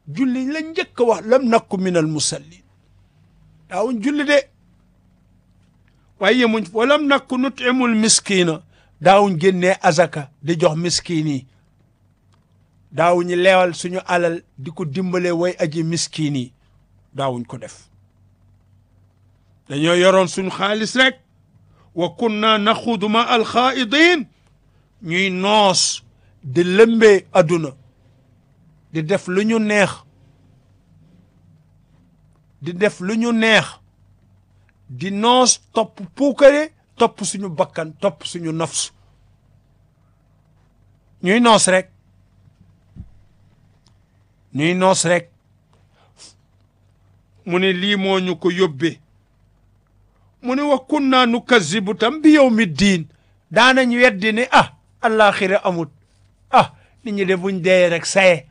julli la njëkk a wax lam nakku min al musallin daawuñ julli de waaye yemuñ wa lam nakku nutimul miskina daawuñ génnee azaka di jox miskin yi daawuñu leewal suñu alal di ko dimbale way aji miskin yi daawuñ ko def dañoo yoroon suñu xaalis rek wa kunna naxuudu ma alxaidin ñuy noos di lëmbee adduna di def lu ñu neex di def lu ñu neex di noos topp puukare topp suñu bakkan topp suñu nafsu ñuy noos rek ñuy noos rek mu ne lii moo ñu ko yóbbee mu ne wa kunna nukazibu tam bi yawmi diin daanañ weddi ne ah àllaaxira amut ah nit ñi de buñ dee rek saye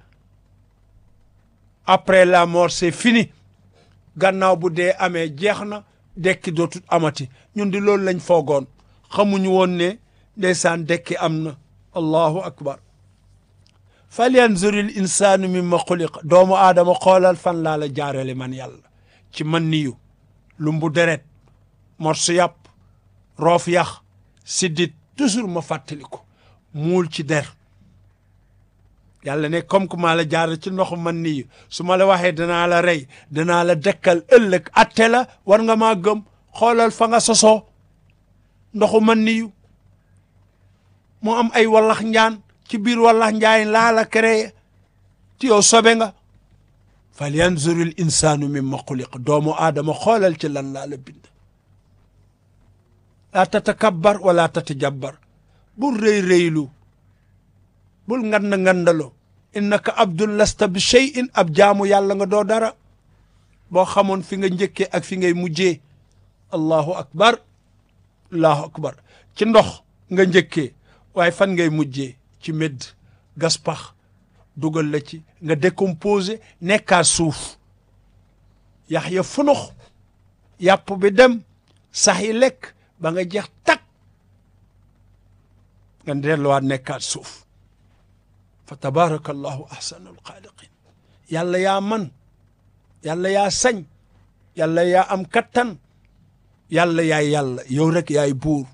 après la mort c'est fini gannaaw bu dee amee jeex na dekki dootut amati ñun di loolu lañ foogoon xamuñu woon ne ndeysaan dekki am na allahu akbar falyanzuril insaanu mimma xuliqa doomu aadama xoolal fan laa la jaarale man yàlla ci man niyu lumbu deret morsu yàpp roof yax siddit toujours ma fàttali ko muul ci der yàlla ne comme que maa la jaar ci ndoxu man niyu su ma la waxee danaa la rey danaa la dekkal ëllëg atte la war nga maa gëm xoolal fa nga sosoo ndoxu man niyu mu am ay wallax njaan ci biir wallax njaay laa la créé ci yow sobe nga fal yanzuru l insaanu mimma xuliq doomu aadama xoolal ci lan laa la bind laa tatakabbar wala tatajabbar bul rëy rëylu bul ngand ngandalo innaka abdul lasta bi cheyin ab jaamu yàlla nga doo dara boo xamoon fi nga njëkkee ak fi ngay mujjee allahu akbar allahu akbar ci ndox nga njëkkee waaye fan ngay mujjee ci médd gas pax dugal la ci nga décomposé nekkaa suuf yax ya funux yàpp bi dem sax yi lekk ba nga jeex tak nga delluwaat nekkaat suuf fa tabaraka allahu ahsanu alxaaliqin yàlla yaa man yàlla yaa sañ yàlla yaa am kattan yàlla yaay yàlla yow rek yaay buur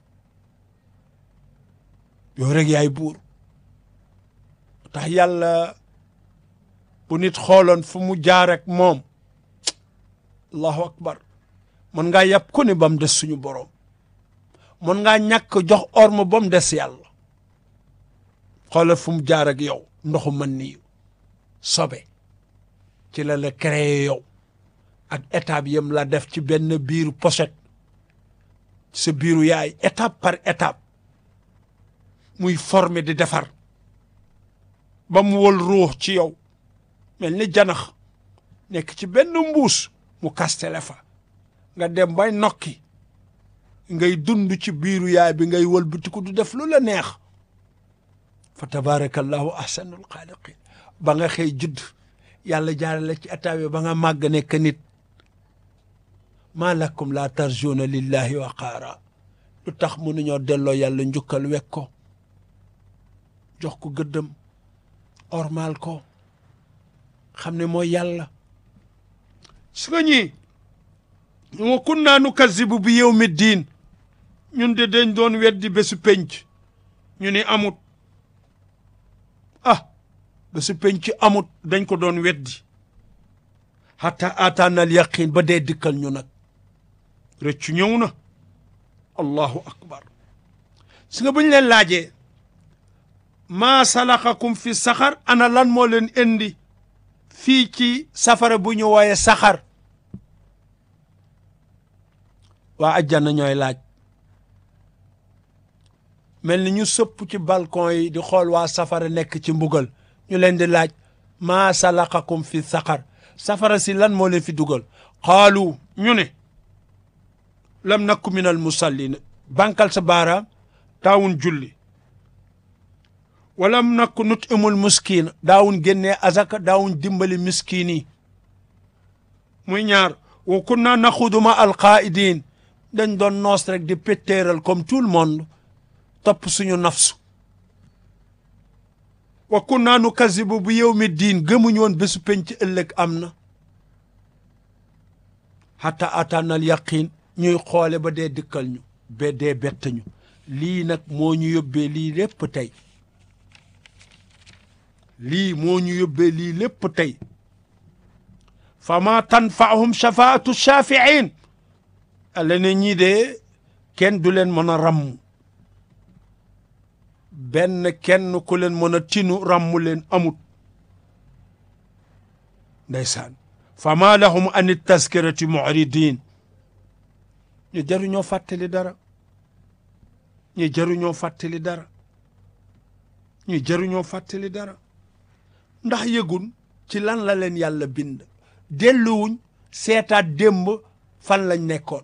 yow rek yaay buur tax yàlla bu nit xooloon fu mu jaar ak moom allahu akbar mën ngaa yàpp ku ne ba mu des suñu boroom mën ngaa ñàkk jox orma ba mu des yàlla xoolal fu mu jaar ak yow ndoxu mën niyu sobe ci la la créé yow ak étape yam la def ci benn biiru pochette sa biiru yaay étape par étape muy formé di defar ba mu wol ruux ci yow mel ni janax nekk ci benn mbuus mu kastele fa nga dem bay nokki ngay dund ci biiru yaay bi ngay wëlbatiku du def lu la neex fa tabarakallahu ahsanul xaaliqin ba nga xëy judd yàlla jaarale ci état bi ba nga màgg nekk nit maa lakum laa tarjuuna lillahi waqaara lu tax mënuñoo delloo yàlla njukkal wek ko jox ko gëddëm ormal ko xam ne mooy yàlla su nga ñi wa kunna nukazibu bi yawmi diin ñun de dañ doon weddi bésu penc ñu ni amut ah bésu penc amut dañ ko doon weddi hatta ataanal yaqin ba dee dikkal ñu nag rëccu ñëw na allahu akbar su nga buñ leen laajee maa salakakum fi saxar ana lan moo leen indi fii ci safara bu ñu wooye saxar waa ajjana ñooy laaj mel ni ñu sëpp ci balcon yi di xool waa safara nekk ci mbugal ñu leen di laaj maa salakakum fi saxar safara si lan moo leen fi dugal xaalu ñu ne lam nakku min al musallin bankal sa baaraam daawun julli walam nakku nut imul miskiin daawun génnee azaka daawun dimbali miskiin yi muy ñaar wa kunna naxudu ma alqaidin dañ doon noos rek di péttéeral comme tout le monde topp suñu nafsu wa kunna nukazibu bu yawmi diin gëmuñ woon bésu penc ëllëg am na hatta ataanal yaqin ñuy xoole ba dee dikkal ñu ba dee bett ñu lii nag moo ñu yóbbee lii lépp tey lii moo ñu yóbbee lii lépp tey fa ma tanfaahum shafaatu shafiin alla ne ñii de kenn du leen mën a ràmm benn kenn ku leen mën a tinu ràmm leen amut ndeysaan fa ma lahum an taskirati muridin ñu jaruñoo fàttali dara ñu jaruñoo fàttali dara ñu jaruñoo fàttali dara ndax yëgun ci lan la leen yàlla bind delluwuñ seetaat démb fan lañ nekkoon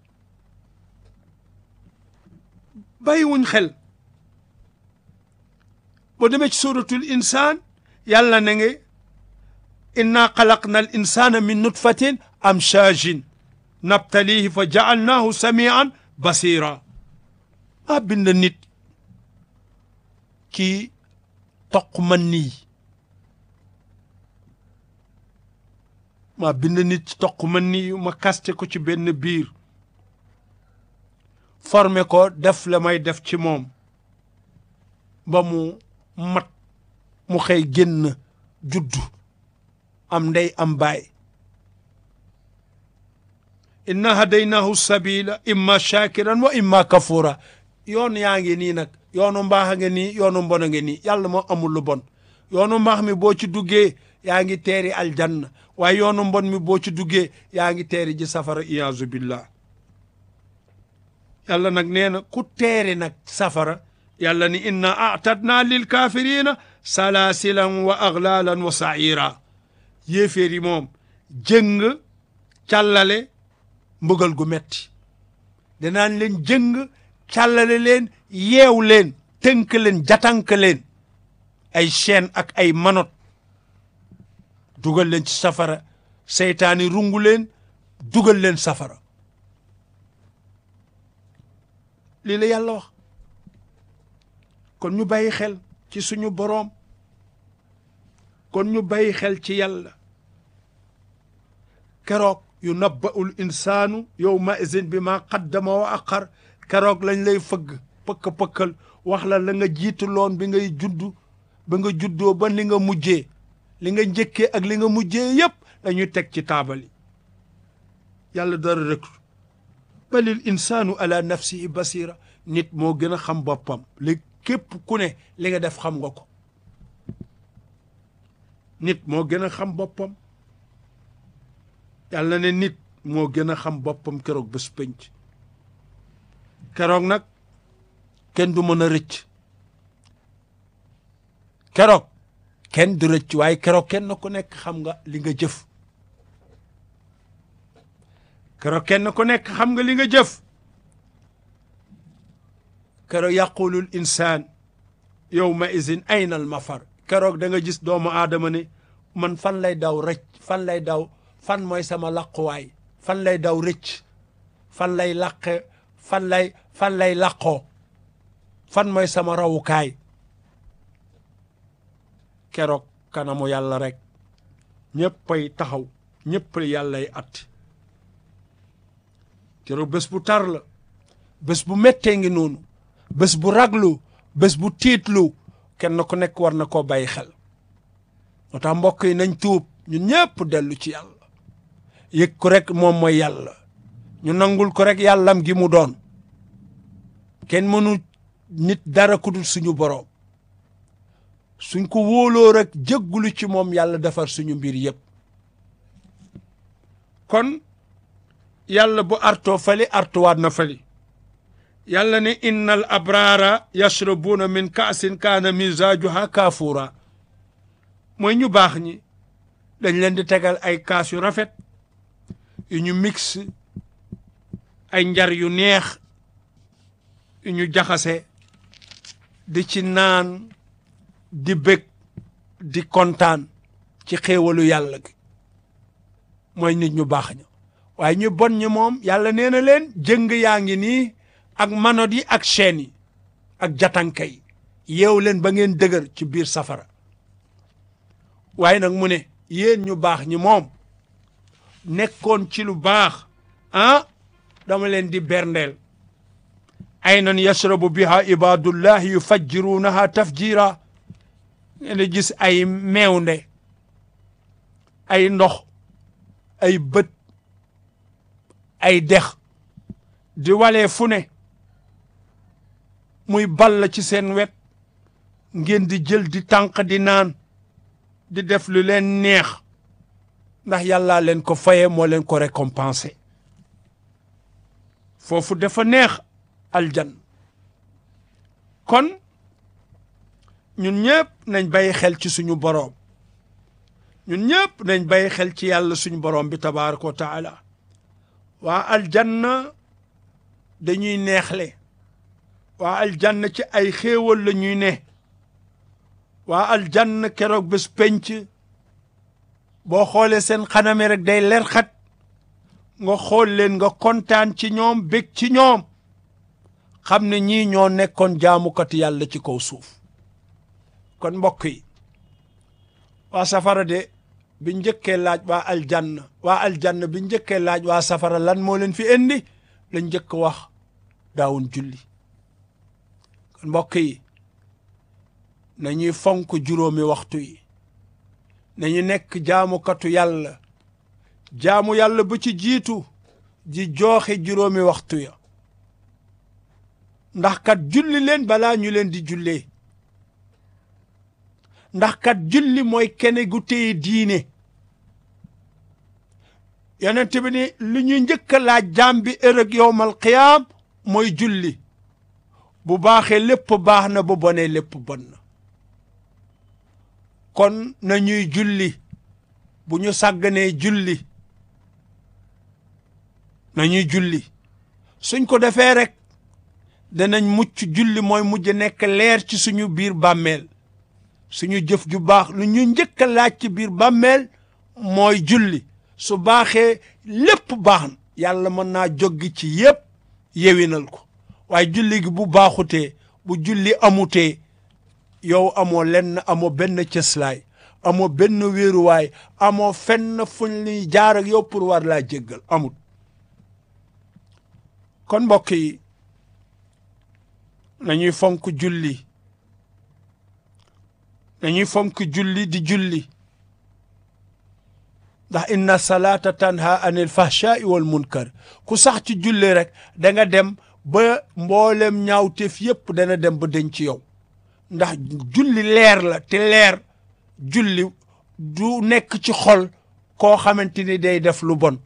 bàyyiwuñ xel boo demee ci suratul insaan yàlla na nge inna xalaqna al insana min nutfatin amshajin nabtalihi fa jaalnaahu samian basira maa bind nit kii toq man nii maa bind nit ci toq man nii ma kaste ko ci benn biir formé ko def la may def ci moom ba mu mat mu xëy génn juddu am ndey am baay inna hadaynaahu sabila imma shakiran wa imma kafura yoon yaa ngi nii nag yoonu mbaax a ngi nii yoonu mbon a ngi nii yàlla moo amul lu bon yoonu mbaax mi boo ci duggee yaa ngi teeri aljanna waaye yoonu mbon mi boo ci duggee yaa ngi teeri ji safara iyaazu billah yàlla nag nee na ku teeri nag safara yàlla ni inna atadna lil kafirina salasilan wa aglalan wa saira yéeféer yi moom jëng càllale mbugal gu metti danaan leen jëng càllale leen yeew leen tënk leen jatank leen ay chaîne ak ay manot dugal leen ci safara seytaani rungu leen dugal leen safara lii la yàlla wax kon ñu bàyyi xel ci suñu boroom kon ñu bàyyi xel ci yàlla keroog yu nabba'ul insaanu yawma izin bi ma qaddama wa aqar keroog lañ lay fëgg pëkk-pëkkal wax la la nga jiitu loon bi ngay juddu ba nga juddoo ba li nga mujjee li nga njëkkee ak li nga mujjee yépp dañuy teg ci taabal yi yàlla dara rek balil insaanu ala nafsihi basira nit moo gën a xam boppam li képp ku ne li nga def xam nga ko nit moo gën a xam boppam yàlla ne nit moo gën a xam boppam keroog bés pénc keroog nag kenn du mën a rëcc keroog kenn du rëcc waaye keroog kenn ku nekk xam nga li nga jëf keroog kenn ku nekk xam nga li nga jëf keroog yaqulul insaan yawma izin ayna al mafar keroog da nga gis doomu aadama ne man fan lay daw rëcc fan lay daw fan mooy sama làquwaay fan lay daw rëcc fan lay làqe fan lay fan lay làqoo fan mooy sama rawukaay keroog kanamu yàlla rek ñëppay taxaw ñëpp yàllay atti keroog bés bu tar la bés bu méttee ngi noonu bés bu raglu bés bu tiitlu kenn ku nekk war na koo bàyyi xel moo tax mbokk yi nañ tuub ñun ñëpp dellu ci yàlla yëg ko rek moom mooy yàlla ñu nangul ko rek yàllam gi mu doon kenn mënu nit dara ku dul suñu boroom suñ ko wóoloo rek jéggulu ci moom yàlla defar suñu mbir yëpp kon yàlla bu artoo fali artuwaat na fali yàlla ne innal abraara yashrabuuna min kaasin kaana misaajuha kaafuura mooy ñu baax ñi dañ leen di tegal ay kaas yu rafet yu ñu mix ay njar yu neex yu ñu jaxase di ci naan di bég di kontaan ci xéewalu yàlla gi mooy nit ñu baax ña waaye ñu bon ñi moom yàlla nee na leen jëng yaa ngi nii ak manot yi ak chaîne yi ak jatanka yi yeew leen ba ngeen dëgër ci biir safara waaye nag mu ne yéen ñu baax ñi moom nekkoon ci lu baax ah dama leen di berndeel aynan yashrabu biha ibadullahi yufajjirunaha tafjira ngeen di gis ay meewnde ay ndox ay bët ay dex di walee fu ne muy ball ci seen wet ngeen di jël di tànq di naan di def lu leen neex ndax yàllaa leen ko faye moo leen ko récompensé foofu dafa neex aljan kon ñun ñëpp nañ bàyyi xel ci suñu boroom ñun ñëpp nañ bàyyi xel ci yàlla suñu boroom bi tabaraka wa taala waa aljanna dañuy neexle waa aljanna ci ay xéewal la ñuy ne waa aljanna keroog bés penc boo xoolee seen xaname rek day leer xat nga xool leen nga kontaan ci ñoom bég ci ñoom xam ne ñii ñoo nekkoon jaamukat yàlla ci kaw suuf kon mbokk yi waa safara de bi njëkkee laaj waa aljanna waa aljanna bi njëkkee laaj waa safara lan moo leen fi indi la njëkk wax daawun julli kon mbokk yi nañuy fonk juróomi waxtu yi nañu nekk jaamukatu yàlla jaamu yàlla bu ci jiitu ji jooxe juróomi waxtu ya ndax kat julli leen balaa ñu leen di jullee ndax kat julli mooy kene gu téye diine yonent bi ni lu ñu njëkk a laaj jaam bi ërëg yowmal qiyaam mooy julli bu baaxee lépp baax na bu bonee lépp bon na kon nañuy julli bu ñu sàgganee julli nañuy julli suñ ko defee rek danañ mucc julli mooy mujj nekk leer ci suñu biir bàmmeel suñu jëf ju baax lu ñu njëkk a laaj ci biir bàmmeel mooy julli su baaxee lépp baax na yàlla mën naa joggi ci yépp yewinal ko waaye julli gi bu baaxutee bu julli amutee yow amoo lenn amoo benn cëslaay amoo benn wéeruwaay amoo fenn fuñ li jaar ak yow pour war laa jéggal amut kon mbokk yi nañuy fonk julli nañuy fonk julli di julli ndax inna salaata tanha anil fahshaai wal munkar ku sax ci julli rek da nga dem ba mboolem ñaawteef yépp dana dem ba denc ci yow ndax julli leer la te leer julli du nekk ci xol koo xamante ni day def lu bon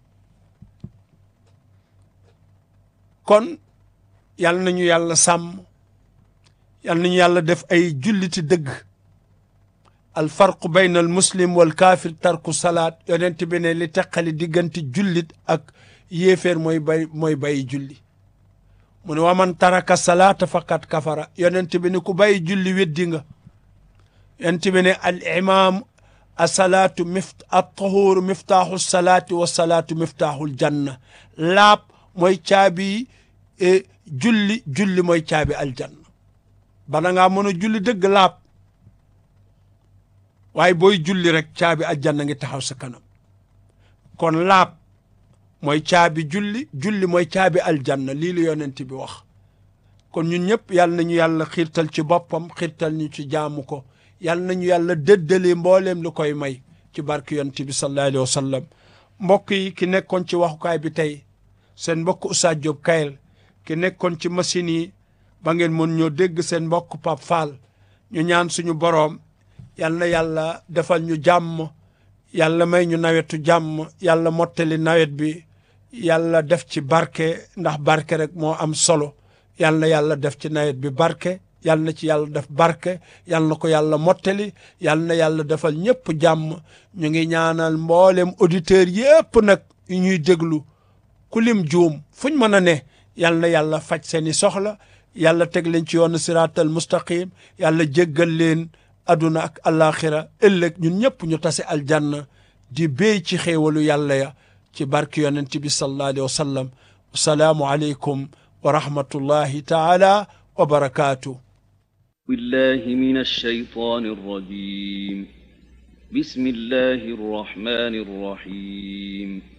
kon yal nañu yàlla sàmm yal nañu yàlla def ay julliti dëgg alfarqu bayna al muslim wal kaafir tarku salaat yonent bi ne li teqali diggante jullit ak yéeféer mooy bay mooy bàyyi julli mu ne waman taraka salaata faqad kafara yonent bi ne ku bàyyi julli weddi nga yonent bi ne al imam asalaatu mift at-tahuur miftaaxu salaati wa salaatu miftaaxul janna laab mooy caabi julli julli mooy caabi aljanna bala ngaa mën a julli dëgg laab waaye booy julli rek caabi aljanna ngi taxaw sa kanam kon laab mooy caabi julli julli mooy caabi aljanna lii la yonent bi wax kon ñun ñëpp yal nañu yàlla xiirtal ci boppam xiirtal ñu ci jaamu ko yal nañu yàlla dëddale mbooleem lu koy may ci barke yonent bi sallallahu alayhi wa sallam mbokk yi ki nekkoon ci waxukaay bi tey seen mbokk Oustaz Diop Kayel ki nekkoon ci machine yi ba ngeen mën ñoo dégg seen mbokk Pape Fall ñu ñaan suñu boroom yal na yàlla defal ñu jàmm yàlla may ñu nawetu jàmm yàlla mottali nawet bi yàlla def ci barke ndax barke rek moo am solo yal na yàlla def ci nawet bi barke yal na ci yàlla def barke yal na ko yàlla mottali yal na yàlla defal ñëpp jàmm ñu ngi ñaanal mboolem auditeurs yëpp nag yu ñuy déglu ku lim juum fuñ mën a ne yal na yàlla faj seeni soxla yàlla teg leen ci yoonu siraatal mustaqim yàlla jéggal leen aduna ak alaxira ëllëg ñun ñëpp ñu tase aljanna di béy ci xéewalu yàlla ya ci barki yonent bi sallallahu alayhi wa sallam asalaamu aleykum wa rahmatullahi taala wa barakaatu بالله من الشيطان الرجيم بسم الله الرحمن الرحيم